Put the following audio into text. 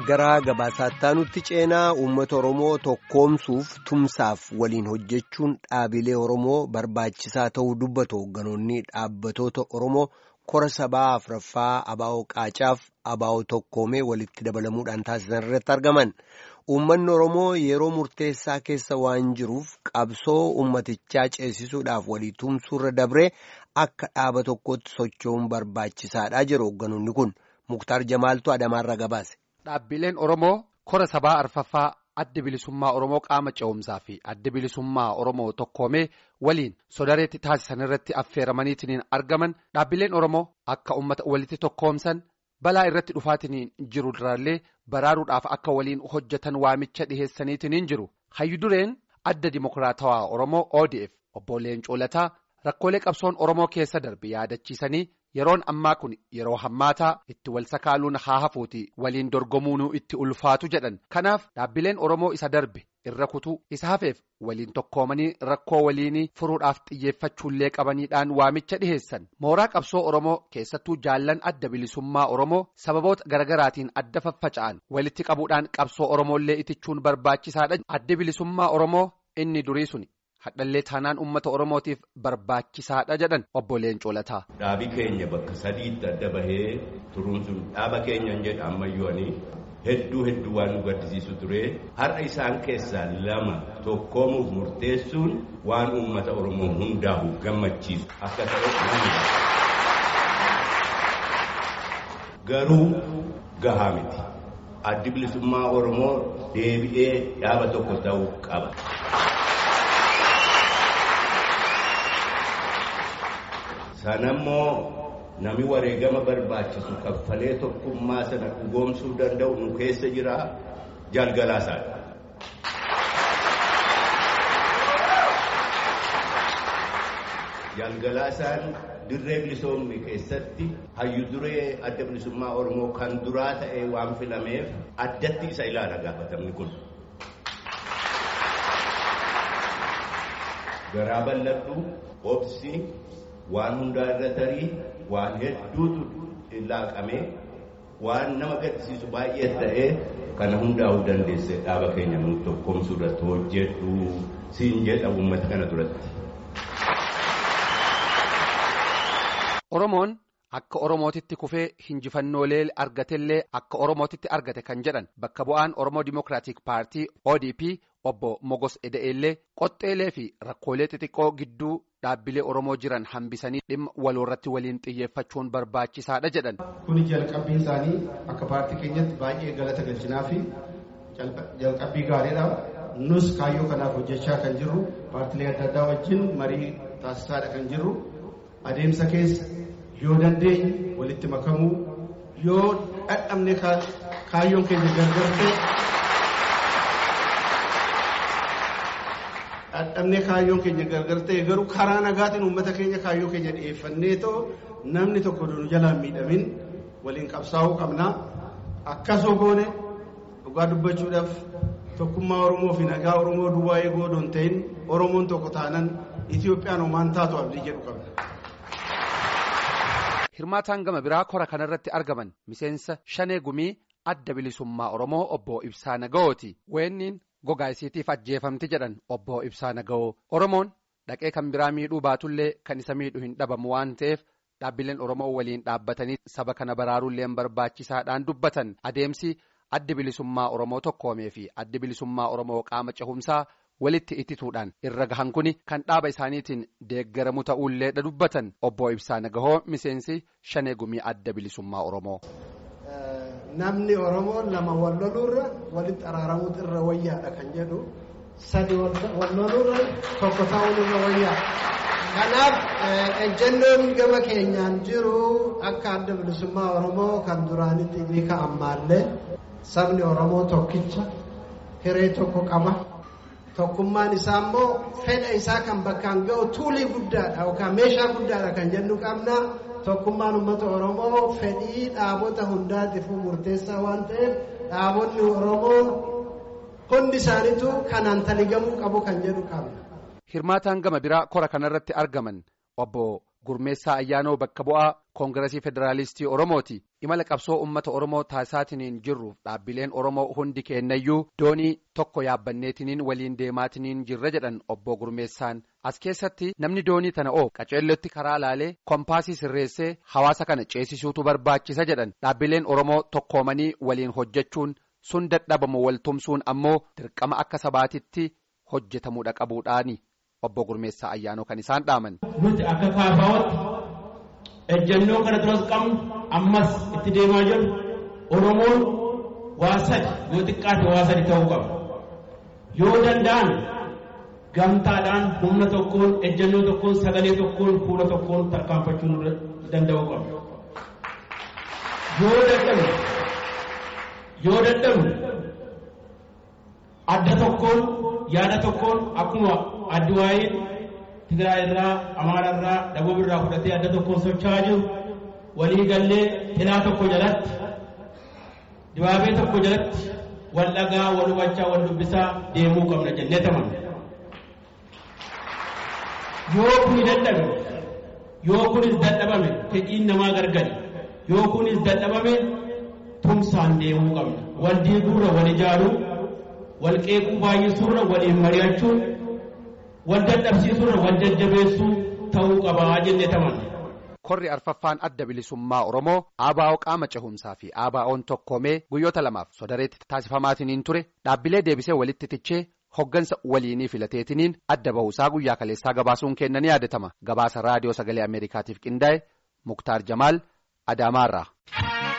gara gabaasaatti ceenaa uummata Oromoo tokkoomsuuf tumsaaf waliin hojjechuun dhaabilee Oromoo barbaachisaa ta'uu dubbatu hoogganoonni dhaabbatoota Oromoo kora sabaa afraffaa abaa'oo qaacaaf abaa'oo tokkoomee walitti dabalamuudhaan taasisan irratti argaman. Uummanni Oromoo yeroo murteessaa keessa waan jiruuf qabsoo uummatichaa ceesisuudhaaf walii tumsuurra dabree akka dhaaba tokkotti socho'uun barbaachisaadha jedhu hoogganoonni kun. Muktaar Jamaaltu Adamaarra gabaase. Dhaabbileen Oromoo kora sabaa arfaffaa adda bilisummaa Oromoo qaama ce'umsaa fi adda bilisummaa Oromoo tokkoomee waliin sodareetti taasisan irratti affeeramaniitiin argaman dhaabbileen Oromoo akka uummata walitti tokkoomsan balaa irratti dhufaatiin jiru duraallee baraaruudhaaf akka waliin hojjetan waamicha dhiheessaniitiin jiru. Hayyu dureen adda dimokiraatawaa Oromoo ODF obbo Leencoo Lataa rakkoolee qabsoon Oromoo keessa darbe yaadachiisanii. Yeroon ammaa kun yeroo hammaataa itti wal sakaaluun haa hafuuti waliin dorgomuunuu itti ulfaatu jedhan kanaaf dhaabbileen Oromoo isa darbe irra kutuu isa hafeef waliin tokkoomanii rakkoo waliinii furuudhaaf xiyyeeffachuullee qabaniidhaan waamicha dhiheessan mooraa qabsoo Oromoo keessattuu jaallan adda bilisummaa Oromoo sababoota garaagaraatiin adda faffaca'an walitti qabuudhaan qabsoo Oromoollee itichuun barbaachisaadha adda bilisummaa Oromoo inni durii suni. hadhallee taanaan uummata oromootiif barbaachisaadha jedhan obbo Leencoo Lataa. Dhaabi keenya bakka sadiitti adda bahee turuun sun dhaaba keenya hin jedha ammayyooni hedduu hedduu waan nu gaddisiisu ture har'a isaan keessaa lama tokkoomuuf murteessuun waan uummata oromoo hundaa'u gammachiisu akka ta'e garuu gahaa miti addi bilisummaa oromoo deebi'ee dhaaba tokko ta'uu qaba. sanammoo nami wareegama barbaachisu kaffalee tokkummaa sana dhugoomsuu danda'u nu keessa jira jalgalaasaadha. jalgalaasaan dirree bilisoomni keessatti hayyu duree adda bilisummaa oromoo kan duraa ta'e waan filameef addatti isa ilaala gaafatamni kun. garaa bal'adhu obsi. waan hundaa irra tarii waan hedduutu laaqamee waan nama gaddisiisu baay'ee ta'ee kana hundaa'uu dandeesse dhaaba keenya nu tokkoomsuu irratti hojjedhu siin jedha uummata kana duratti. Oromoon akka Oromootitti kufee hinjifannoolee argatellee akka Oromootitti argate kan jedhan bakka bu'aan Oromoo Dimookiraatik Paartii ODP obbo Mogos Eda'eellee qoxxeelee fi rakkoolee xixiqqoo gidduu dhaabbilee Oromoo jiran hambisanii dhimma waloorratti waliin xiyyeeffachuun barbaachisaadha jedhan. Kuni jalqabbii isaanii akka paartii keenyatti baay'ee galata galchinaa fi jalqabbii gaariidha. Nus kaayyoo kanaaf hojjechaa kan jirru paartilee adda addaa wajjin marii taasisaadha kan jirru adeemsa keessa yoo dandeenye walitti makamuu yoo dadhabne kaayyoon keenya gargar ta'e. Dadhabnee kaayyoon keenya gargar ta'e garuu karaa nagaatiin uummata keenya kaayyoo keenya dhiyeeffannee too namni tokko nu jalaan miidhamin waliin qabsaa'uu qabna. Akkasoo goone dhugaa dubbachuudhaaf tokkummaa Oromoo fi nagaa Oromoo duwwaa eeguu odoo hin ta'in Oromoon tokko taanan Itoophiyaan homaan taatu abdii jedhu qabna. Hirmaataan gama biraa kora kanarratti argaman miseensa shanee gumii adda bilisummaa Oromoo obbo Ibsaa Nagaooti. Weenniin gogaa isiitiif ajjeefamti jedhan obbo Ibsaa Naga'oo Oromoon dhaqee kan biraa miidhuu baatullee kan isa miidhu hin dhabamu waan ta'eef dhaabbileen Oromoo waliin dhaabbatanii saba kana baraaruullee barbaachisaadhaan dubbatan adeemsi addi bilisummaa Oromoo tokkoomee fi addi bilisummaa Oromoo qaama cehumsaa walitti ittituudhaan irra gahan kuni kan dhaaba isaaniitiin deeggaramu ta'uullee dubbatan obbo Ibsaa Naga'oo miseensi shanee gumii adda bilisummaa Oromoo. namni oromoo lama wal loluurra walitti araaramuutu irra wayyaadha kan jedhu sadi wal loluurra tokko ta'uun irra wayyaadha. Kanaaf ejjennoon gama keenyaan jiru akka adda bilisummaa oromoo kan duraanitti ni ka'ammaallee sabni oromoo tokkicha hiree tokko qaba. Tokkummaan isaa immoo fedha isaa kan bakkaan ga'u tuulii guddaadha yookaan meeshaa guddaadha kan jennu qabna. tokkummaan uummata oromoo fedhii dhaabota hundaatiifuu murteessaa waan ta'eef dhaabonni oromoo hundi isaaniitu kanaan taligamuu qabu kan jedhu qabna. Hirmaataan gama biraa kora kanarratti argaman obbo gurmeessaa ayyaanoo bakka bu'aa koongiresii federaalistii oromooti imala qabsoo uummata oromoo taasisaatiniin jirruuf dhaabbileen oromoo hundi kennayyuu doonii tokko yaabbanneetiniin waliin deemaatiniin jirra jedhan obbo gurmeessaan as keessatti namni doonii tana oo qaceellotti karaa laalee kompaasii sirreessee hawaasa kana ceesisuutu barbaachisa jedhan dhaabbileen oromoo tokkoomanii waliin hojjechuun sun dadhabamu waltumsuun ammoo dirqama akka sabaatitti hojjetamuudha qabuudhaani obbo Gurmeessaa ayyaanoo kan isaan dhaaman. Nuti akka kaafaawatti ejjennoo kana duras qabnu ammas itti deemaa jirru Oromoon waa sadi yoo xiqqaate waa sadi ta'uu qaba. Yoo danda'an gamtaadhaan humna tokkoon ejjennoo tokkoon sagalee tokkoon fuula tokkoon tarkaanfachuu danda'uu qaba. Yoo dadhabne yoo dadhabne adda tokkoon yaada tokkoon akkuma adduwaayin Tigraay irraa Amaara irraa Daboob irraa fudhatee adda tokkoon socho'aa jiru walii gallee tilaa tokko jalatti dibaabee tokko jalatti wal dhagaa wal hubachaa wal dubbisaa deemuu qabna jennee tamanna. Yoo kuni dadhabe yoo kunis dadhabame fedhiin namaa gargari yoo kunis dadhabame tumsaan deemuu qabna wal diiguurra wal ijaaruu wal qeequu baay'isuurra waliin mari'achuun wal dadhabsiisuurra wal jajjabeessuu ta'uu qabaa jennee tamanna. Korri arfaffaan adda bilisummaa Oromoo ABO qaama cehumsaa fi ABO'n tokkoomee guyyoota lamaaf sodareetti taasifamaatiniin ture dhaabbilee deebisee walitti tichee hoggansa waliinii filateetiniin adda bahuusaa guyyaa kaleessaa gabaasuun kenna ni yaadatama gabaasa raadiyoo sagalee Ameerikaatiif qindaa'e Muktaar Jamaal Adaamaarraa.